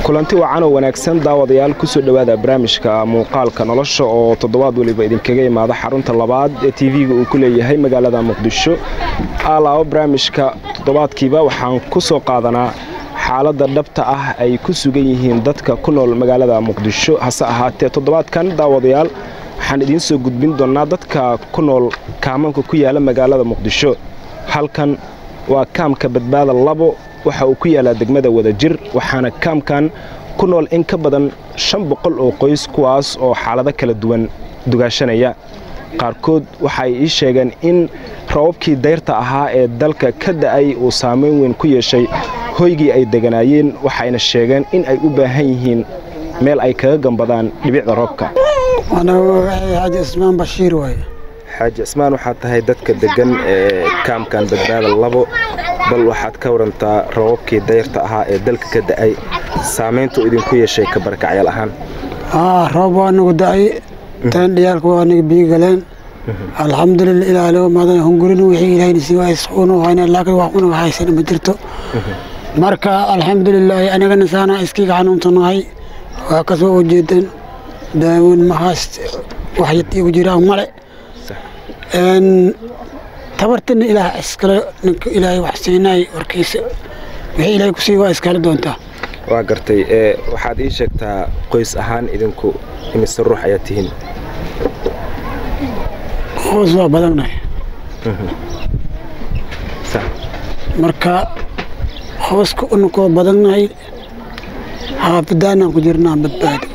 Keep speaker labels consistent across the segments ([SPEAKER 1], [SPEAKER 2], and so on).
[SPEAKER 1] kulanti wacan oo wanaagsan daawadayaal kusoo dhowaada barnaamijka muuqaalka nolosha oo toddobaad weliba idinkaga imaada xarunta labaad ee tv-ga uu ku leeyahay magaalada muqdisho alaabo barnaamijka toddobaadkiiba waxaan ku soo qaadanaa xaaladda dhabta ah ay ku sugan yihiin dadka ku nool magaalada muqdisho hase ahaatee toddobaadkan daawadayaal waxaan idiin soo gudbin doonnaa dadka ku nool kaamanka ku yaala magaalada muqdisho halkan waa kaamka badbaada labo waxa uu ku yaalaa degmada wadajir waxaana kaamkan ku nool in ka badan shan boqol oo qoys kuwaas oo xaalado kala duwan dugaashanaya qaarkood waxaay ii sheegeen in rababkii dayrta ahaa ee dalka ka da'ay uu saamayn weyn ku yeeshay hoygii ay deganaayeen waxayna sheegeen in ay u baahan yihiin meel ay kaga gambadaan dhibicda roobka
[SPEAKER 2] xaaji ismaan bashiir waaye
[SPEAKER 1] xaaji cismaan waxaad tahay dadka deggan ee kaamkan badbaada labo bal waxaad ka warantaa rababkii dayrta ahaa ee dalka ka da'ay saamayntu idinku yeeshay ka barakacyaal ahaan
[SPEAKER 2] roob waa nagu da'ay taan dhiyaalka waa naga biyo galeen alxamdulilah ilaalo madan hungurin wixii ilaahay nasi waa isquunu hayna laakiin wax unaga haysana ma jirto marka alxamdulilaahi anigana saana iskiga xanuunsanahay waa kasoo ujeedan daawin mahaas wax igu jiraan male tabartana ilaah iskale ninka ilaahay wax siinay warkiisa wixii ilaahay kusii waa iskala doontaa
[SPEAKER 1] waa gartay waxaad ii sheegtaa qoys ahaan idinku imise ruux ayaad tihiin
[SPEAKER 2] hoos waa badannahay marka hooska unakoo badannahay xaafadaanaan ku jirnaa badbaado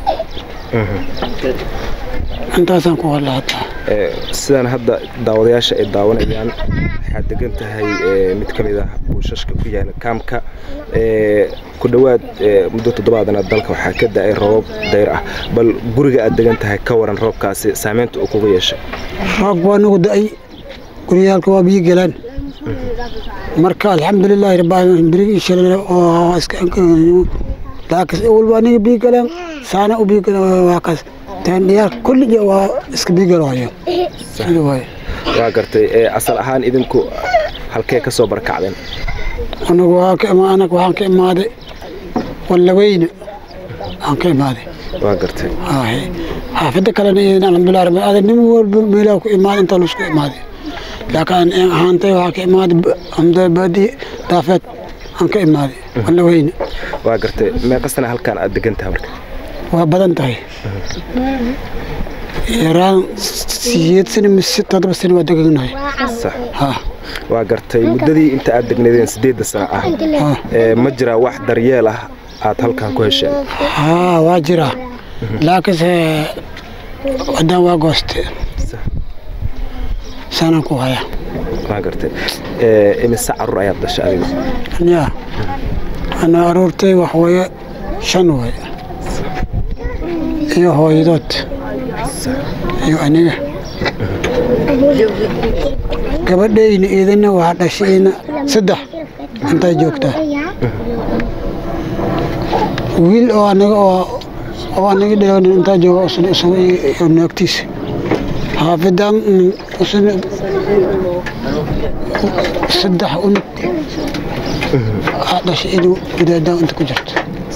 [SPEAKER 2] intaasaan ku hadla hataa
[SPEAKER 1] sidaan hadda daawadayaasha ay daawanayaan waxaad degan tahay mid ka mid ah buushashka ku yaala kaamka ku dhowaad muddo toddobaadana dalka waxaa ka da'ay roobab dayr ah bal guriga aad degan tahay ka waran roobkaasi saamaynta uu kuga yeeshay
[SPEAKER 2] roob waa nagu da'ay guryaalka waa biyo galaan marka alxamdulilaahi rabbil birigii shalay oo iska laakiin awal waa niga biyo galaan saana u biyo galaan waa kaas taandhiyaal kulliga waa iska biigalaayo sida waay
[SPEAKER 1] waa gartay asal ahaan idinku halkee ka soo barkacdeen
[SPEAKER 2] anagu anaga waxaan ka imaaday wallaweyne aan ka imaaday
[SPEAKER 1] waa gartay
[SPEAKER 2] xaafadda kalena idan alxamdulilah rabbil aalamiin nin walba meelaha ku imaaday intaa laisku imaaday laakiin aan ahaantay waxaa ka imaaday amda baadi daafeed aan ka imaaday wallaweyne
[SPEAKER 1] waa gartay meeqa sana halkaan aad degan tahay marka
[SPEAKER 2] waa badan tahay yaraan siyeed sano mise todoba sano waa deganahay
[SPEAKER 1] waa gartay muddadii inta aad degnaydeen siddeedda sano ah ma jiraa wax daryeel ah aad halkan ku hesheen
[SPEAKER 2] haa waa jiraa laakiinse haddaan waa gooste saanaan ku haya
[SPEAKER 1] waa gartay imise carruur ayaad dhashay adiga
[SPEAKER 2] ya ana aruurtay wax weeye shan waye iyo hooyadood iyo aniga gabadhayna iidana waa dhashayna saddex intaa joogtaa wiil oo anaga oo anaga dhalon intaa jooga usna isaga iyo naagtiisa xaafidan usna saddex unug aa dhashay inuu gudaadaa inta ku jirto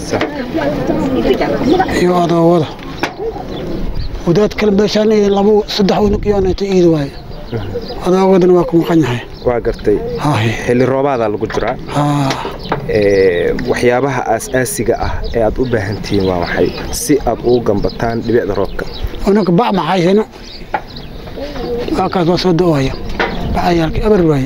[SPEAKER 2] iyo adoowada wadaad kale meeshaan laba saddex unug yoonata iid waaye adoowadana waa ku maqan yahay
[SPEAKER 1] waa gartay xilli roobaadaa lagu jiraa waxyaabaha aas-aasiga ah ee aad u baahan tihiin waa maxay si aad ugu gambataan dhibicda roobka
[SPEAKER 2] unug bac maxaysano waa kaas waa soo do-aya bacayaalka eber waaye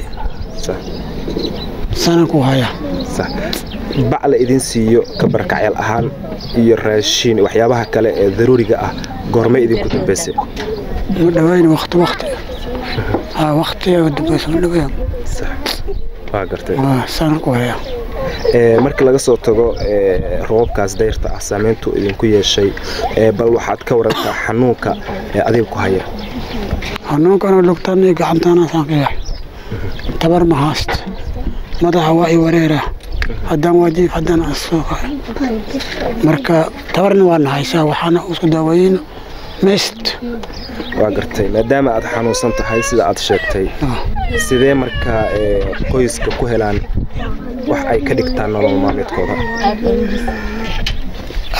[SPEAKER 2] sanaan ku haya
[SPEAKER 1] bac la idin siiyo ka barakacyaal ahaan iyo raashiin waxyaabaha kale ee daruuriga ah goormay idinku dambayse
[SPEAKER 2] ma dhawayn wakti wakti waktiga dambayse ma dhawayn
[SPEAKER 1] waa gartay
[SPEAKER 2] sanaan ku haya
[SPEAKER 1] marka laga soo tago roobabkaas dayrta ah saamayntu idinku yeeshay bal waxaad ka warantaa xanuunka ee adiga ku haya
[SPEAKER 2] xanuunkana lugtaan iyo gacantaanaasaan ka yahay tabar ma haast madaxa waa i wareera haddaan waajiif haddaan asoo marka tabarna waa nahaysaa waxaana isku daaweeyeyna meest
[SPEAKER 1] waa gartay maadaama aad xanuunsan tahay sida aad sheegtay sidee markaa qoyska ku helaan wax ay ka dhigtaan nolol maalmeedkooda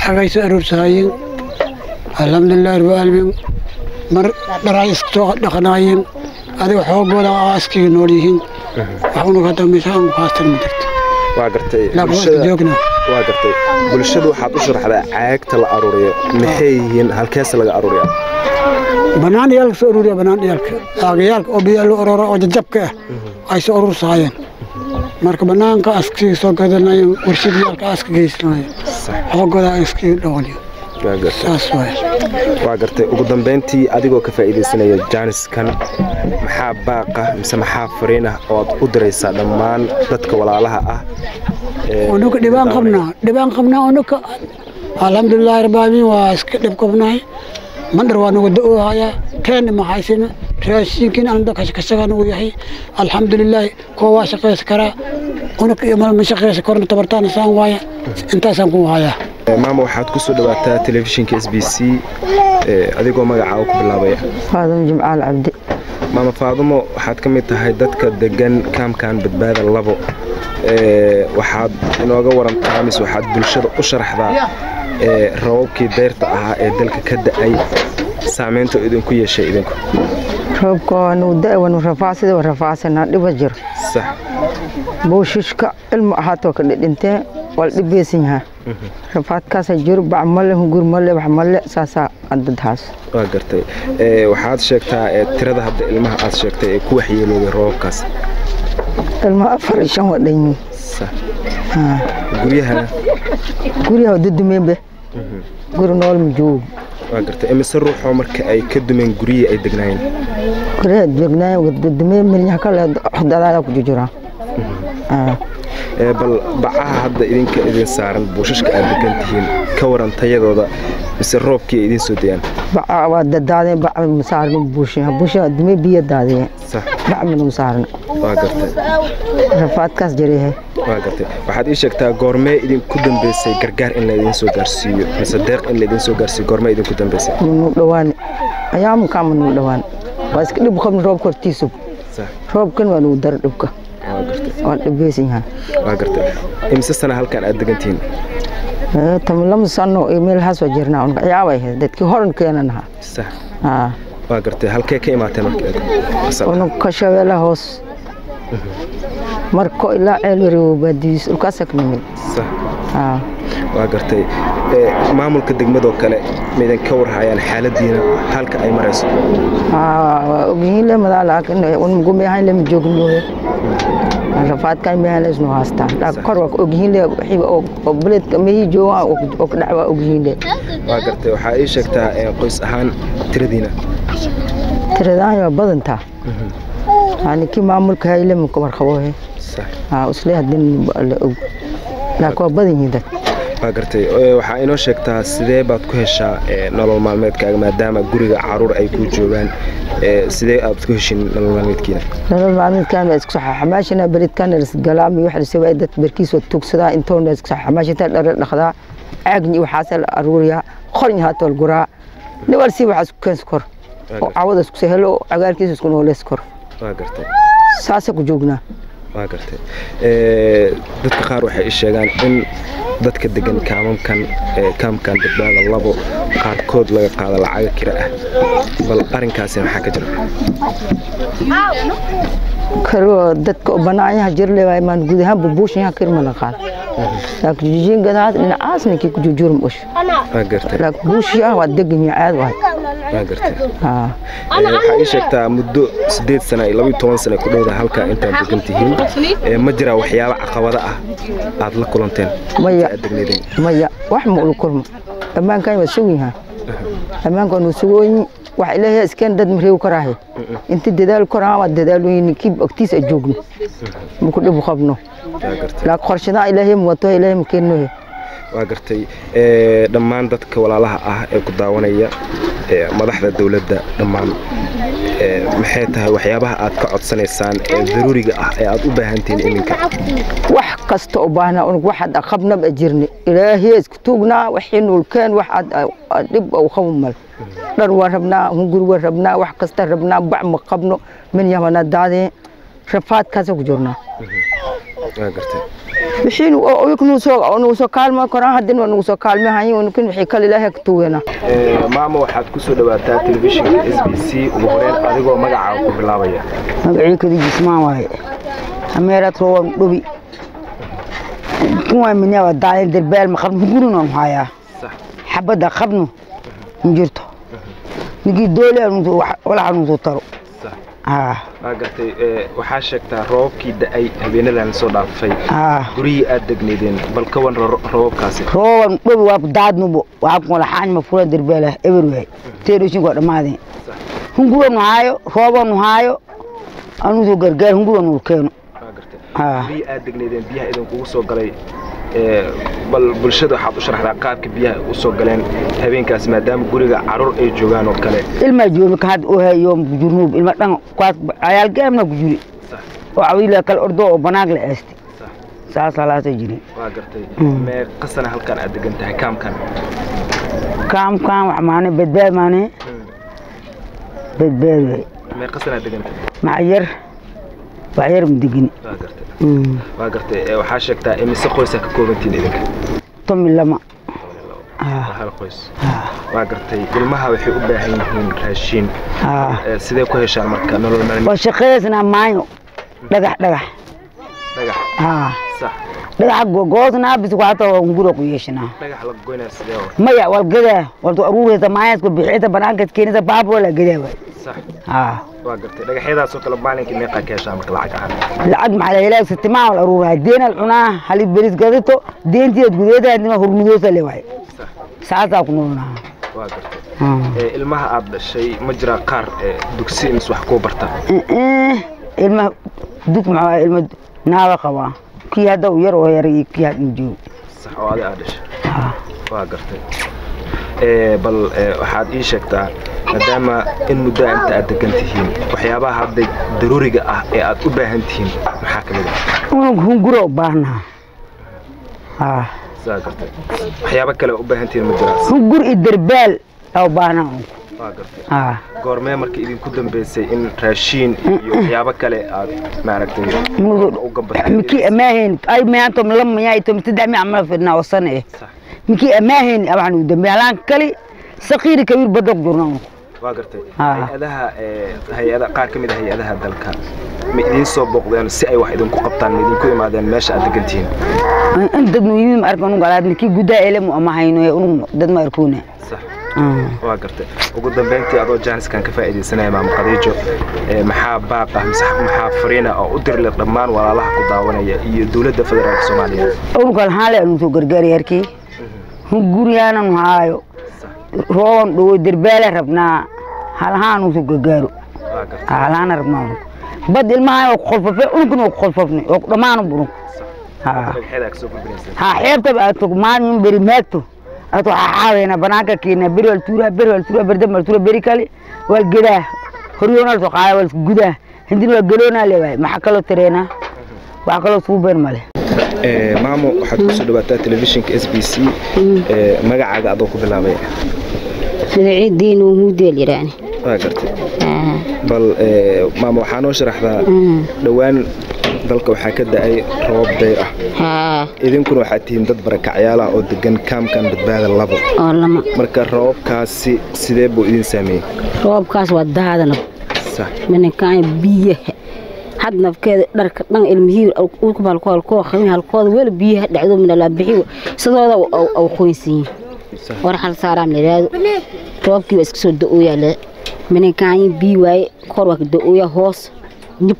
[SPEAKER 2] xagay soo aroorsahaayeen alxamdulilahi rabbi aalamiin mar dharay iskasoo dhaqanaayeen adiga xoogooda aaskiga nool yihiin waxuna ka dambaysa aan ku haastan ma jirto
[SPEAKER 1] waa gartay
[SPEAKER 2] laakiin waa
[SPEAKER 1] bulshada
[SPEAKER 2] joogna
[SPEAKER 1] waa gartay bulshada waxaad u sharaxdaa caagta la aruuriyo maxay yihiin halkeese laga aruuriyaa
[SPEAKER 2] banaan dhiyaalka soo aruuriya banaan dhiyaalka aagayaalka oo biyaa loo ororo oo jajabka ah ay soo aruursahaayeen marka banaanka askiga soo gadanayeen warshadayaalka aska geysanayeen xoogooda askiga dhawaliyo
[SPEAKER 1] waa gartay
[SPEAKER 2] saas waay
[SPEAKER 1] waa gartay ugu dambeyntii adigoo ka faa'iidaysanaya jaaniskan maxaa baaqa mise maxaa fariin ah oo aad u diraysaa dhammaan dadka walaalaha ah ee
[SPEAKER 2] unuka dhibaan qabnaa dhibaan qabnaa unuka alxamdulilaahi rabbaalaamiin waa iska dhib qabnaay mandhar waa nagu da-oohayaa keenna ma haysina raashinkiin anda kashkashaga nagu yahay alxamdulilaahi kuwa waa shaqaysa karaa unuka iyo ma shaqaysa korna tabartaana saan waaya intaasaan ku hayaa
[SPEAKER 1] maama waxaad ku soo dhawaataa telefishinka s b c ee, adigoo magacaa ku bilaabaya
[SPEAKER 3] faadimo jimcaal cabdi
[SPEAKER 1] maama faadumo waxaad ka mid tahay dadka degan kaamkan badbaada labo ee, waxaad inooga warantaa mise waxaad bulshada u sharaxdaa ee, rababkii deyrta ahaa ee dalka ka da'ay saamaynta idinku yeeshay idinku
[SPEAKER 3] roobka waanu da wanu rafaasida wa rafaasanaa dhiba jiro
[SPEAKER 1] sax
[SPEAKER 3] buushishka ilmu ahaatoo ka dhidhintee waa la dhibeysan yahaa rafaadkaasa jiro bac male hungur male wax male saasaa adadhaas
[SPEAKER 1] waa gartay ee, waxaad sheegtaa ee, tirada hadda ilmaha aad sheegtay ee ku waxyeelooday roobabkaas
[SPEAKER 3] ilma afar iyo shan waa dhanyiin
[SPEAKER 1] sax guryahana
[SPEAKER 3] guryaha dudumeenbe guri nool ma joogo
[SPEAKER 1] waa gartay imise ruuxoo marka ay ka dumeen guryihii ay degnaayeen
[SPEAKER 3] guryaha degnaayen dudumeen milyaha kale dadaala ku jujuraan
[SPEAKER 1] Ee, bal bacaha hadda idinka idin saaran buushashka aad degan tihiin ka waran tayadooda mise roobkii ay idiin soo dayaan
[SPEAKER 3] baca waa dadaadeen bac masaarno buushin buushin dume biyo daadiyeen
[SPEAKER 1] sax
[SPEAKER 3] bac mana masaarno
[SPEAKER 1] waa gartay
[SPEAKER 3] rafaadkaas jareehe
[SPEAKER 1] waa gartay waxaad ii sheegtaa goormee idinku dambeysay gargaar in laydin soo gaarsiiyo mise deeq in laydin soo gaarsiiyo goormee idinku dambeysay
[SPEAKER 3] manu dhawaan ayaamukaa manu dhawaan waa iska dhib qabni roobka hortiisu
[SPEAKER 1] sax
[SPEAKER 3] roobkan waa nugu dara dhibka
[SPEAKER 1] waa gartay
[SPEAKER 3] waa dhibeysan yahay
[SPEAKER 1] waa gartay imise sana halkan aad degan tihiin
[SPEAKER 3] Eh, tama lama sano iyo meelahaas waa jirnaa unka ciyaabay ahayd dadkii horan keenan ahaa
[SPEAKER 1] sax
[SPEAKER 3] Haa.
[SPEAKER 1] waa gartay halkee ka imaateen marka aad
[SPEAKER 3] unug ka shabeela hoos marko ilaa ceel wareego baadiyiis dhulkaasa ka nimid
[SPEAKER 1] sax
[SPEAKER 3] Haa.
[SPEAKER 1] waa gartay ee, maamulka degmadoo kale maidan ka warhayaan xaaladiina halka ay marayso
[SPEAKER 3] Haa, waa ogyihiin le madaa laakiin unmugumeyahayn lema joogmooye rafaadkan mehan le isnu haastaa laakiin kor waa ka ogyihiin le wixii oo oo beledka mehii joogaan oo ka dhac waa ogyihiin le
[SPEAKER 1] waa gartay waxaa ii sheegtaa ee, qoys ahaan tiradiina
[SPEAKER 3] tiradaan waa badantaa yani kii maamulka hayle muka warqaboohe
[SPEAKER 1] sax
[SPEAKER 3] haa isle hadin la og laakiin waa badan yihiin dad
[SPEAKER 1] waa gartay ee, waxaa inoo sheegtaa sidee baad ku heshaa ee, nolol maalmeedkaaga maadaama guriga caruur ay ku joogaan ee, sidee aad ku heshin nolol maalmeedkiina
[SPEAKER 3] nolol maalmeedkan waa isku saxa xamaashina beledkan galaami wax lasawaa dad barkiis waa tugsadaa intoona isku saxa xamaashinta dhara dhaqdaa caagni waxaasa la aruuriyaa qorni haatoo la guraa nibalsi waxaa isku keens kor oo cawada isku sehelo oo cagaarkiisa isku nooleys kor
[SPEAKER 1] waa gartay
[SPEAKER 3] saasa ku joognaa
[SPEAKER 1] waa gartay Ee, dadka qaar waxay ii sheegaan in dadka degan kaamamkan ee, kaamkan badbaada labo qaarkood laga qaado lacaga kira ah bal arrinkaasi maxaa ka jira
[SPEAKER 3] karo dadka oo banaanyaha jirle waa imaan guud ahaan bubuushinyaha kirma la qaado laakiin jijiin gadaas dhinacaas ninkii ku jujurum ush
[SPEAKER 1] waa gartay
[SPEAKER 3] laakiin buushiyaha waa degan yahay caad waay
[SPEAKER 1] waa gartay
[SPEAKER 3] haa
[SPEAKER 1] Ee, waxaa ii sheegtaa muddo sideed sana iyo laba iyo toban sana ku dhowda halkaa intaad degan tihiin Ee, ma jiraa waxyaabo caqabada ah aad la kulanteen
[SPEAKER 3] maya
[SPEAKER 1] aad degneedeen
[SPEAKER 3] maya wax ma ula kulmo ammaankan waa sugan yahaa ammaankan waa sugooyin wax ilaahay iskeen dad mareew karaahe inta dadaal koraa waa dadaalooyin ninkii agtiis a joogno maku dhibu qabno
[SPEAKER 1] waa gartay
[SPEAKER 3] laakiin qorshadaa ilaahay ma wato ilaahay ma keennohe
[SPEAKER 1] waa gartay Ee, dhammaan dadka walaalaha ah ee ku daawanaya ee, madaxda dowladda dhammaan ee, maxay tahay waxyaabaha aad ka codsanaysaan ee daruuriga ah ee aad u baahantihiin iminka
[SPEAKER 3] wax kasta u baahnaa unug waxaad qabnab a jirni ilaahay isku tuugnaa waxii nuulkeen wax aad aad dhib u qabu mal dhar waa rabnaa hungur waa rabnaa wax kasta rabnaa bac ma qabno min yamana daadee rafaadkaasa ku jirnaa
[SPEAKER 1] waa gartay
[SPEAKER 3] wixii nagu soo nagu soo kaalmo koraan haddana waa nagu soo kaalmehayin nukin wixii kale ilaahay ka tuweena
[SPEAKER 1] maama waxaad ku soo dhawaataa telefishinka s b c ugu horeyn adigoo magacaaga ku bilaabaya
[SPEAKER 4] magacii kadi jismaan waaye ameeraad rooban dhobi kuwaa minyaa waa daalin derbeel ma qabno gurinon hayaa
[SPEAKER 1] sax
[SPEAKER 4] xabadda qabno ma jirto ninkii doole walaxa nusoo taro
[SPEAKER 1] sax
[SPEAKER 4] haa
[SPEAKER 1] waa gartay ee, waxaa sheegtaa roobabkii da-ay habeenadan soo dhaafay
[SPEAKER 4] haa
[SPEAKER 1] gurihii aad degneedeen bal ka wan ro- roobabkaasi
[SPEAKER 4] rooban dhobi waa daadnubo waxaa kun laxaañ ma fura derbeela eber waay teedhoshinkoo dhammaadeen hunguronu haayo roobanu haayo anusoo gargaar hunguronu keeno
[SPEAKER 1] waa gartay
[SPEAKER 4] haa
[SPEAKER 1] gurihii aad degneedeen biyaha idinkugu soo galay ee, bal bulshada waxaad u sharaxdaa qaabka biyaha u soo galeen habeenkaas maadaama guriga carruur ay joogaan oo kale
[SPEAKER 4] ilma joomi ka had oo hayo kujurnuub ilma dhan kuwaas cayaal gaamna ku jiri
[SPEAKER 1] sax
[SPEAKER 4] oo cawiila kala ordo oo banaag la eesti
[SPEAKER 1] sax
[SPEAKER 4] saas halaasa jirin
[SPEAKER 1] waa gartay
[SPEAKER 4] Mm.
[SPEAKER 1] mee qasana halkan aad degan tahay kaamkan
[SPEAKER 4] kaam kaam wax maane badbaad maane badbaad way
[SPEAKER 1] mee qasana aad degan tahay
[SPEAKER 4] maca yar wax yar ma degin
[SPEAKER 1] waa gartay waa gartay ee, waxaa sheegtaa imise qoysaa ka koobantiin idinka
[SPEAKER 4] tomi lama
[SPEAKER 1] waa hal qoys waa gartay ilmaha waxay u baahan yihiin raashiin
[SPEAKER 4] haa
[SPEAKER 1] Ee, sidee ku heshaan marka nolol maalmeed
[SPEAKER 4] waa shaqaysnaa maayo dhagax dhagax
[SPEAKER 1] dhagax
[SPEAKER 4] haa
[SPEAKER 1] sax
[SPEAKER 4] dhagaxa goosnaa bis waxata waa ngura ku yeeshanaa
[SPEAKER 1] dhagax la goynaa sidee wa
[SPEAKER 4] maya wal gadaa waltu aruureysa maayaska bixiyta banaankas keenisa baab wala gadaa waay
[SPEAKER 1] sax
[SPEAKER 4] haa
[SPEAKER 1] waa gartay dhagaxyadaasoo kale maalinkii meeqaa ka heshaa marka lacag ahaan
[SPEAKER 4] lacag maxaa la helaa sitimaa wal aruuraa deenal cunaa halid beris gadito deentiyaad gudeeda hadima hurmudoosa le waay
[SPEAKER 1] sax
[SPEAKER 4] saasaa ku noolnaa
[SPEAKER 1] waa gartay
[SPEAKER 4] haa
[SPEAKER 1] Ee, ilmaha aad dhashay ma jiraa qaar ee, dugsi mise wax kuu barta
[SPEAKER 4] ilma dug maxaa ilma naaga qabaa kii hadda u yar oo yar iyo kii hadda joog
[SPEAKER 1] sax oo adi aad dhashay waa gartay Ee, bal ee, waxaad ii sheegtaa maadaama in muddo inta aad degan tihiin waxyaabaha hadda daruuriga ah ee aad u baahan tihiin maxaa ka mid ah
[SPEAKER 4] unug hunguro u baahnaa haa
[SPEAKER 1] saa gartay waxyaabo kale u baahan tihiin ma jiraas
[SPEAKER 4] hungur iyo derbaal aa u baahnaa unug
[SPEAKER 1] waa gartay
[SPEAKER 4] haa
[SPEAKER 1] goormee marka idinku dambeysay in raashiin iyo waxyaabo kale aad maaragtay u gambatay
[SPEAKER 4] mikii amaahayn ay maantom lama yaa tom saddex mi camal fidnaa oo sane eh
[SPEAKER 1] Sax.
[SPEAKER 4] mikii amaahayn waxaan u dambe halaan kali saqiiri kabiir badog jurna unug
[SPEAKER 1] waa gartay
[SPEAKER 4] Ah.
[SPEAKER 1] hay-adaha ee, hay-ada qaar ka mid a hay-adaha dalka ma idiin soo booqdeen si ay wax idinku qabtaan ma idinku imaadeen meesha aad degan tihiin
[SPEAKER 4] in dad nu yimid ma arka unug alaad mikii guddaa elemu ama hayno ee unug dad ma arkuuna
[SPEAKER 1] sax waa gartay ugu dambeyntii adoo jaaniskan ka faa'iidaysanaya maam khadiijo ee, maxaa baaq ah mise maxaa fariina oo u dirle dhammaan walaalaha ku daawanaya iyo dowladda federaalka soomaaliya
[SPEAKER 4] unug alhaale anu soo gargaari yarkii hunguriyaanan haayo rooban dhowo derbaala rabnaa halahaanu soo gargaaro
[SPEAKER 1] waa gartay
[SPEAKER 4] halahaana rabnaa unug bad ilmaha oo kuqolfafe unugna oo kuqolfafne oo dhammaan unug haa
[SPEAKER 1] dhagaxyada kasoo gudbinaysa
[SPEAKER 4] haa xeebtaba aad tog maalin beri maagto aad waxaa xaaweena banaanka keena beri wal tuuraa beri wal tuuraa beri dambe wal tuuraa beri kale wal gedaa horyoonal soo qaada wal gudaa hindin waa geloonaa le waay maxaa kaloo tareenaa wax kaloo suubeen male
[SPEAKER 1] maamo waxaad kusoo dhawaataa telefishinka s b c magacaaga adoo ku bilaabaya
[SPEAKER 5] magaciidiin uu mudeel yidhaahne
[SPEAKER 1] waa gartay bal maama waxaa noo sharaxdaa dhowaan dalka waxaa ka da-ay roobab dayr ah
[SPEAKER 5] haa
[SPEAKER 1] idinkuna waxaad tihiin dad barakacyaal ah oo degan kaamkan badbaada labo
[SPEAKER 5] oo lama
[SPEAKER 1] marka roobabkaasi sidee buu idin saameeyey
[SPEAKER 5] roobkaas waa daadana
[SPEAKER 1] sax
[SPEAKER 5] minankaan biyaha had nafkeeda dharka dhan ilmihii ulkubalkoolkoo qamin halkooda weli biyaha dhacdo minalaa bixiyo sidooda au qoynsiyin
[SPEAKER 1] sax
[SPEAKER 5] war hal saaraam layidhaahdo roobkii waa iska soo da-ooyaa le minankaan biyi waaye kor waa ka da-ooya hoos nib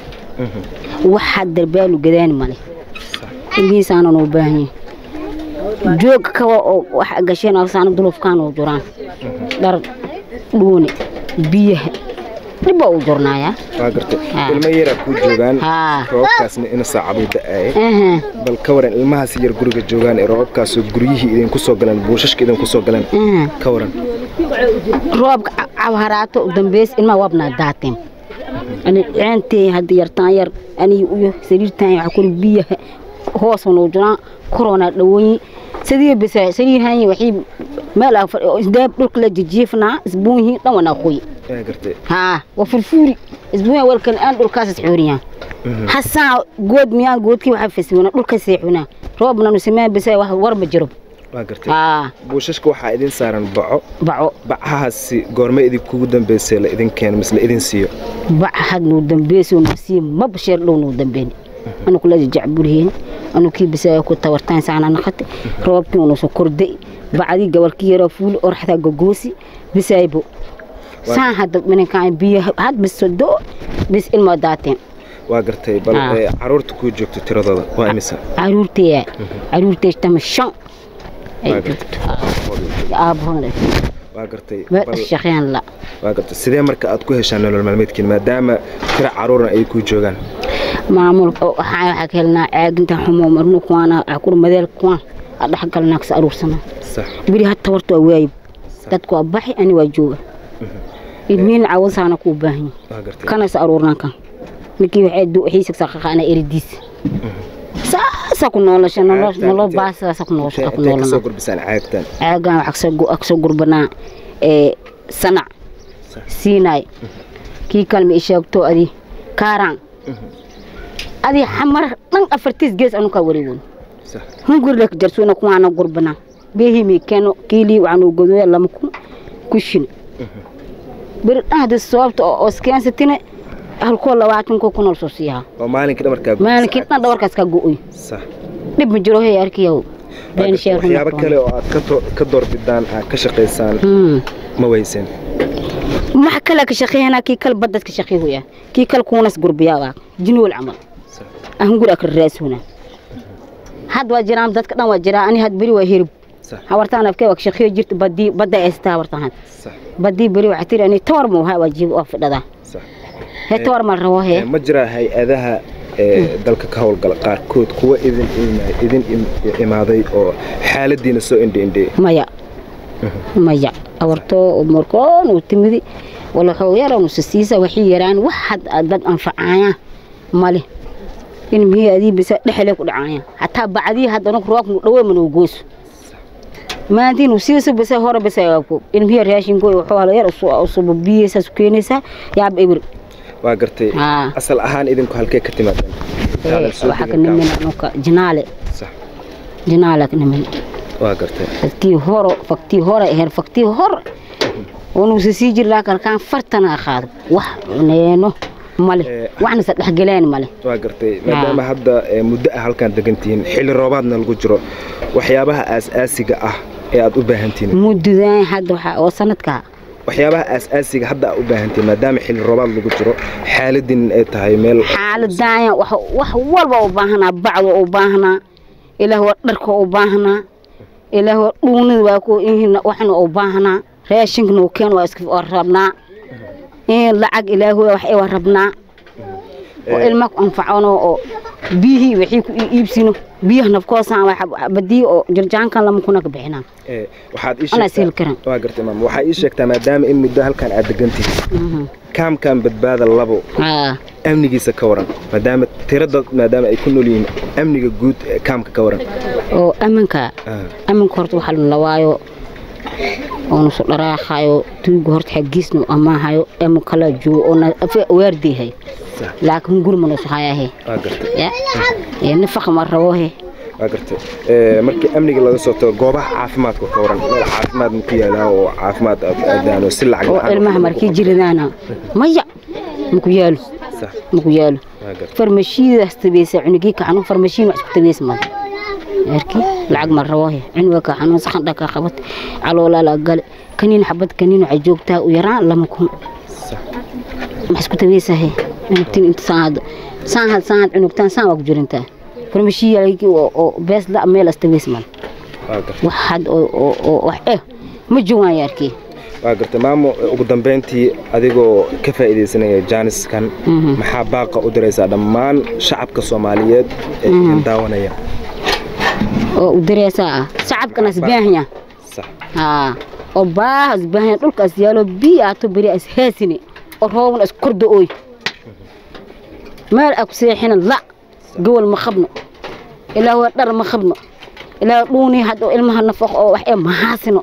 [SPEAKER 5] waxaa darbaalu gadaani male ilmihiisaana noo baahan yahay joog kawa oo waxa gasheen afsaana dulufkaan oo juraan dhar dhuuni biyaha dhibba uu jurnaayaa
[SPEAKER 1] waa gartay
[SPEAKER 5] Ah.
[SPEAKER 1] ilmo yaraa kuu joogaan
[SPEAKER 5] haa
[SPEAKER 1] roobabkaasna ina saacaduu da-aye
[SPEAKER 5] aha
[SPEAKER 1] bal ka waran ilmahaas yar guriga joogaan ee roobabkaasoo guryihii idinku soo galeen buushashka idinku soo galeen
[SPEAKER 5] aha
[SPEAKER 1] ka waran
[SPEAKER 5] roobka cabharaato u dambeys ilmaa wabnaa daateen ani ceentey hadda yartaan yar ani uyo sariirtaan waxa kuli biyaha hoos noo jiraan korona dhawoyi sidii bisa sariir hanyi waxii meel aan fadhi- oo isdaab dhulka la jijiifnaa isbuunyihiin dhan wanaa qoyi
[SPEAKER 1] waa gartay
[SPEAKER 5] haa waa furfuuri isbuunya walkan aan dhulkaas isxooriyaan hasaa good miyaan goodkii waxa fasibana dhulka seexuna roobna nu sameyn bisa wax war ma jiro
[SPEAKER 1] waa gartay
[SPEAKER 5] aa
[SPEAKER 1] buushashka waxaa idin saaran baco
[SPEAKER 5] baco
[SPEAKER 1] bacahaasi goorme idinkugu dambeysay la idin keeno mise la idin siiyo
[SPEAKER 5] bac had nuu dambeysay nuu sii ma basheer dhow nuu dambeyn anu kula jacbulhiin anu kii bisa ku tawartaan saana naqate roobkii unu soo korday bacdii gabalkii yaraa fuuli oraxdaa gogoosi bisaybo saan hadda minankaan biyo had bis sodo bis ilma daateen
[SPEAKER 1] waa gartay bal
[SPEAKER 5] Ah.
[SPEAKER 1] ee, caruurta kuu joogto tiradooda waa imisa
[SPEAKER 5] caruurteeya caruurtee tama shan ay
[SPEAKER 1] Waa
[SPEAKER 5] joogto aabahoona
[SPEAKER 1] waa gartay
[SPEAKER 5] meel
[SPEAKER 1] bal
[SPEAKER 5] shaqeyn la
[SPEAKER 1] waa gartay sidee marka aad ku heshaan nolol maalmeedkiin maadaama tira caruurna ay kuu joogaan
[SPEAKER 5] maamulka waxaa waxaa ka helnaa caaginta xumo marnu kuwaana akur madeel kuwaan a dhexgalnaa kas aruursana
[SPEAKER 1] sax
[SPEAKER 5] beri hata horta waa waayib dadku waa baxi ani waa jooga ilmiina cawasaana kuu baahan
[SPEAKER 1] waa gartay
[SPEAKER 5] kanas aruurnaan kan ninkii waxay du xiisagsa qaqaana eridiis saasa ku noolasha nolol
[SPEAKER 1] Caagtaan
[SPEAKER 5] nolol
[SPEAKER 1] intee-
[SPEAKER 5] baasaasa ku noolasha ku
[SPEAKER 1] intee kasoo
[SPEAKER 5] noolana
[SPEAKER 1] gurbisaan caagtan
[SPEAKER 5] caagan waxaa kasoo gurbanaa ee sanac siinaay kii kalma i sheegto adi kaaraan adi xamar dhan afartiis gees anukaa wareegon
[SPEAKER 1] sax
[SPEAKER 5] hungurlek jarsuuna kuwaana gurbanaa beehimi keno kiilii waxaanu godoya lama kun kushin beri dhan hadii sababta oo iskeensatina halkoo labaatanko ku nool soo siiyaa
[SPEAKER 1] oo maalinkii dhamarkaa
[SPEAKER 5] maalinkii dhan dhawarkaas ka go'oy
[SPEAKER 1] sax
[SPEAKER 5] dhib ma jiro hey arkiyaw
[SPEAKER 1] Waa
[SPEAKER 5] been
[SPEAKER 1] gartay.
[SPEAKER 5] sheer
[SPEAKER 1] waxyaabo kale oo aad ka to- ka doorbidaan aad ka shaqaysaan ma weysen
[SPEAKER 5] maxa kale ka shaqeynaa kii kale badad ka shaqeeya kii kale kuunas gurbiyaa jinwal camal
[SPEAKER 1] Sax.
[SPEAKER 5] ahungur akra raasuna had waa jiraan dadka dhan waa jiraa ani had beri waa hirib
[SPEAKER 1] sax
[SPEAKER 5] hawartaan afkee waa ka shaqeeyo jirta badii badda eesta hawartaan had
[SPEAKER 1] sax
[SPEAKER 5] badii beri waxaa tiri ani tawar ma wahaa waa jiib waa fidhadaa
[SPEAKER 1] sax
[SPEAKER 5] hee tawar ma rabo
[SPEAKER 1] Ee,
[SPEAKER 5] hee
[SPEAKER 1] ma jiraa hay-adaha ee dalka ka howlgala qaarkood kuwa idin ima- idin im- imaaday oo xaaladiina soo indhiindhiyey
[SPEAKER 5] maya maya awartoo markoon uu timidi wala xoog yar anu sisiisa waxii yaraan wax had dad anfacaya male in mihii adii bisa dhexle ku dhacaya hataa bacdii hadda anu roobku dhawe manuu gooso maantiin uu siiso bisa hore bisa yaabko in mihii raashinko wuxuu hala yar usuba biyeysaas keenaysaa yaab ebir
[SPEAKER 1] waa gartay
[SPEAKER 5] Aa.
[SPEAKER 1] asal ahaan idinku halkee ka timaadeen Intaadan soo
[SPEAKER 5] waxaa ka
[SPEAKER 1] degin
[SPEAKER 5] nimin anuka jinaale
[SPEAKER 1] sax
[SPEAKER 5] jinaale ka nimin
[SPEAKER 1] waa gartay
[SPEAKER 5] faktii horo faktii hore her faktii hore onuusa sii jir laakin kaan fartana qaado wax neeno male
[SPEAKER 1] Eh,
[SPEAKER 5] waxna sa dhexgeleen male
[SPEAKER 1] waa gartay maadaama hadda ee, muddo ah halkaan degantihiin xilli roobaadna lagu jiro waxyaabaha aas-aasiga ah ee aad u baahantihiin
[SPEAKER 5] muddadaan hadda waxaa oo sanadka
[SPEAKER 1] waxyaabaha aas-aasiga hadda aad u baahantihiin maadaama xilli roobaad lagu jiro xaaladin ay tahay meel
[SPEAKER 5] xaaladaan wax wax walba u baahanaa bacdo u baahanaa ilaah waa dharka u baahanaa ilaah waa dhuunida waa ku ihin waxna u baahanaa raashinkana u keen waa iska waa rabnaa in lacag ilaah wax ay waa rabnaa oo ilma ku anfacano oo biyihii wixii ku ii iibsino biyaha nafkoosaan waa badii oo jirjaankan lama kuna ka bixinaa
[SPEAKER 1] ee, waxaad ii
[SPEAKER 5] Anaa
[SPEAKER 1] sheegtaa
[SPEAKER 5] sihil karan.
[SPEAKER 1] waa gartay maam waxaa ii sheegtaa maadaama in muddo halkaan aad degantihiin kaamkan badbaada labo
[SPEAKER 5] aa
[SPEAKER 1] amnigiisa ka waran maadaama tirada maadaama ay ku nool yihiin amniga guud ee kaamka ka waran
[SPEAKER 5] oo amanka
[SPEAKER 1] Ah,
[SPEAKER 5] amanka horta waxaa la lawaayo oona soo dharaaqayo tuuga horta xaggiisna u amaahayo ama kala joogo oona waardiyahay
[SPEAKER 1] sax
[SPEAKER 5] laakiin gurma noo sahayahe
[SPEAKER 1] waa gartay
[SPEAKER 5] ya ee nafaqa ma rabohe
[SPEAKER 1] waa gartay Ee, markii amniga laga soo tago goobaha caafimaadka ka waran meel caafimaad ma ku yaalaa oo caafimaad aad aadaan oo si lacag
[SPEAKER 5] oo
[SPEAKER 1] la'aan
[SPEAKER 5] ilmaha
[SPEAKER 1] wax
[SPEAKER 5] markii
[SPEAKER 1] lagu
[SPEAKER 5] jiradaana maya maku yaalo
[SPEAKER 1] qabto. sax
[SPEAKER 5] maku yaalo
[SPEAKER 1] waa gartay
[SPEAKER 5] farmashiidaas tabeesa cunugii kacanu farmashiin wax isku tabeesa male erki lacag ma rabohe cunuga kacanu saxan dhaka qabat caloolaa la gale kaniin xabad kaniin waxay joogtaa u yaraan lama kun
[SPEAKER 1] sax
[SPEAKER 5] ma isku tabeesahe cunugtiin inta saahad saahad saahad cunugtaan saan waa ku jirintaa farmashiiyalki oo bees la meel astabees male
[SPEAKER 1] waa gartay
[SPEAKER 5] wax had oo oo- oo wax eh ma joogaan yarkii
[SPEAKER 1] waa gartay maamo ugu dambeyntii adigoo ka faa'iidaysanaya jaaniskan
[SPEAKER 5] Mhm.
[SPEAKER 1] maxaa baaqa u diraysaa dhammaan shacabka soomaaliyeed ee idin daawanaya
[SPEAKER 5] oo u dareesaa ah shacabkana isbaahanya
[SPEAKER 1] sax
[SPEAKER 5] haa oo baahas baahanya dhulkaas yaalo biyo aato beri as heesine oo roobna is korda ooy meel aa ku seexina la gobol ma qabno ilaa waa dhar ma qabno ilaa dhuuni hadda ilmaha nafaq oo wax ee mahaasino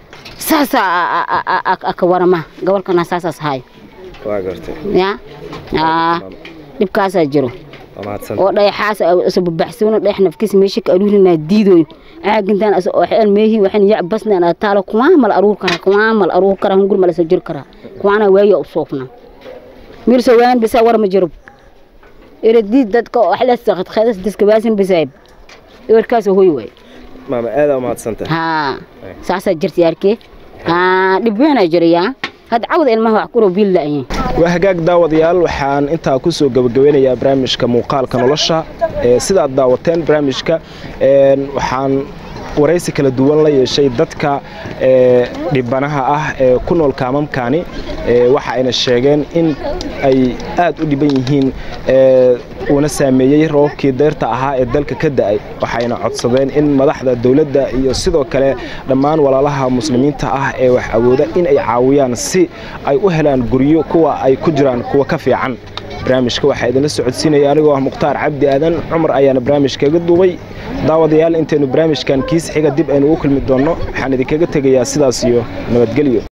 [SPEAKER 5] saasaa aka warama gobolkana saasaas hayo
[SPEAKER 1] waa gartay
[SPEAKER 5] ya aa dhibkaasaa jiro
[SPEAKER 1] waa mahadsan
[SPEAKER 5] oo dhayaxaas asababaxsoono dhayax nafkiisa meesha ka aruurinaa diidooyo caagintaan asa oo xeel meehi waxaan yac basnaan aa taalo kuwaa mal aruur karaa kuwaa mal aruur karaa hungur malasa jir karaa kuwaana waayo u soofna miirso waan bisa war ma jiro eradiid dadka oo axlas khadkhaydas diskabaasin bisaayb ewerkaas hoy waay
[SPEAKER 1] maama aada u mahadsantahay
[SPEAKER 5] haa saasaa jirta yaarkee haa dhib weynaa jirayaa hadda cawda ilmaha wax kuro biil la'yin
[SPEAKER 1] waa hagaag daawadayaal waxaan intaa ku soo gabagabeynayaa barnaamijka muuqaalka nolosha ee sidaad daawateen barnaamijka een, waxaan waraysi kala duwan la yeeshay dadka ee, dhibanaha ah ee ku nool kaamamkani ee, waxa ayna sheegeen in ay aad u dhiban yihiin ee, uuna saameeyey roobkii deyrta ahaa ee dalka ka da'ay waxayna codsadeen in madaxda dowladda iyo sidoo kale dhammaan walaalaha muslimiinta ah ee wax awooda in ay caawiyaan si ay u helaan guryo kuwa ay ku jiraan kuwa ka fiican barnaamijka waxaa idinla socodsiinaya anigoo ah mukhtaar cabdi aadan cumar ayaana barnaamijkaga duubay daawadayaal intaynu barnaamijkan kiis xiga dib aynu ugu kulmi doonno waxaan idinkaga tegayaa sidaas iyo nabadgelyo